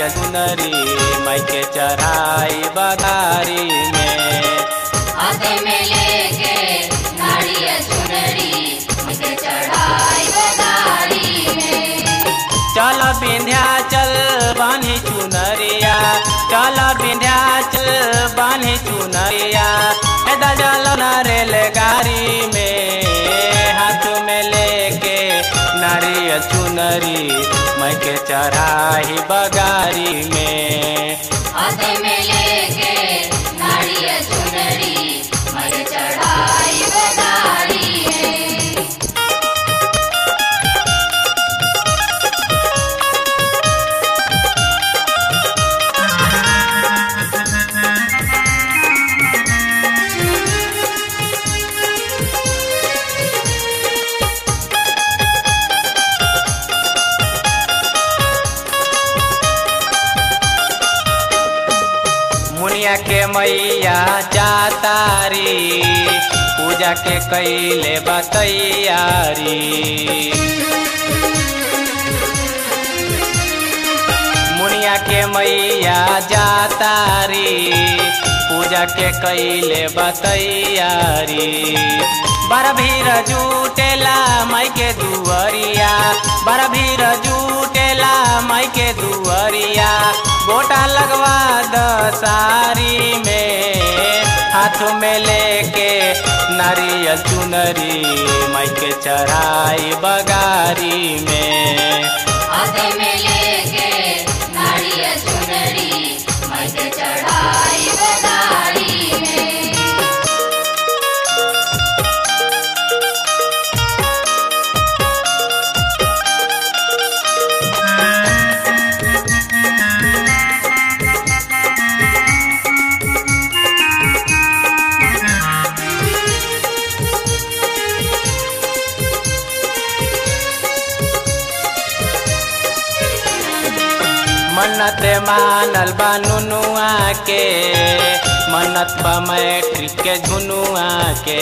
नारियल चुनरी माई के चढ़ाई बगारी में हाथ में लेके नारियल चुनरी मुझे चढ़ाई बदारी में चल विंध्याचल बानी चुनरिया चल विंध्याचल बानी चुनरिया हे दजल रेल गाड़ी में हाथ में लेके नारियल चुनरी मैं के चढ़ाई बगारी में हाथ में लेके नारियल चुनरी मुझे चढ़ाई बदारी में मुनिया के मैया जातारी पूजा के कैले बतैयारी मुनिया के मैया जातारी पूजा के कैले बतैयारी बड़ भीड़ जुटेला माई के दुअरिया बड़ भीड़ जुटेला माई के दुअरिया गोटा लगवा दसारी में हाथ में लेके नारियल चुनरी माई के चढ़ाई बगारी में हाथ में लेके नारियल चुनरी मुझे चढ़ाई बदारी में मन्नत मानल बा नुनुआ के मन्नत बा मैट्रिक के झुनुआ के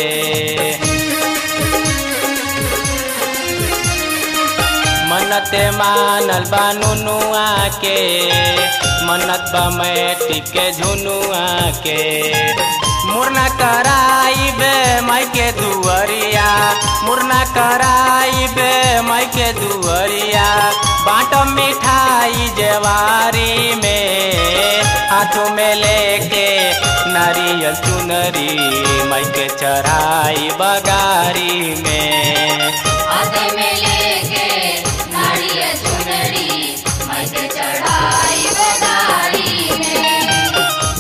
मन्नत मानल बा नुनुआ के मन्नत बा मैट्रिक के झुनुआ के मुरना कराई बे माई के दुअरिया मुरना कराई बे माई के दुअरिया बाट मिठाई जेवारी में हाथों में लेके नारियल चुनरी माई के चढ़ाई बगारी में हाथ में लेके नारियल चुनरी मुझे चढ़ाई बदारी में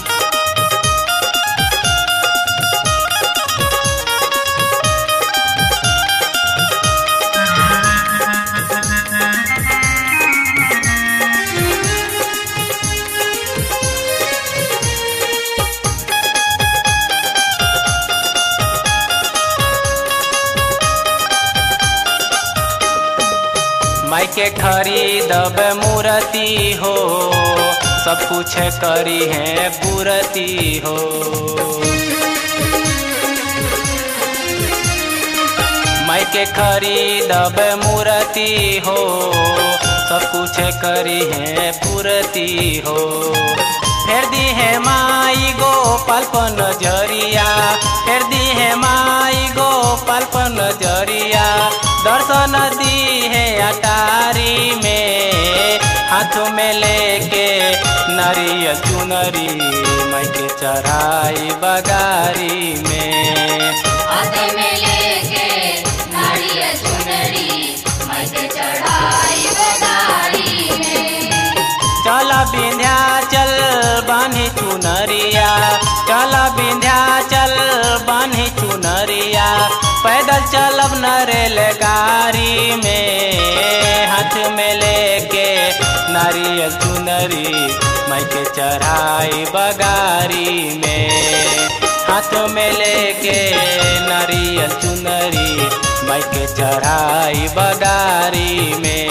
माई के खरीदब मूर्ति हो सब कुछ करी है पूरती हो माई के खरीदब मूर्ति हो सब कुछ करी है पूरती हो फेर दी है माई गो पल्पन नजरिया फेर दी है माई गो पल्पन नजरिया दर्शन दी है अटारी में हाथों में लेके नारियल चुनरी माई के चढ़ाई बगारी में हाथ में लेके नारियल चुनरी मुझे चढ़ाई बदारी में चल विंध्याचल बानी चुनरिया चल विंध्याचल बानी चुनरिया पैदल चलब न रेलगाड़ी में हाथ में लेके नारियल चुनरी माई के चढ़ाई बगारी में हाथ में लेके नारियल चुनरी माई के चढ़ाई बगारी में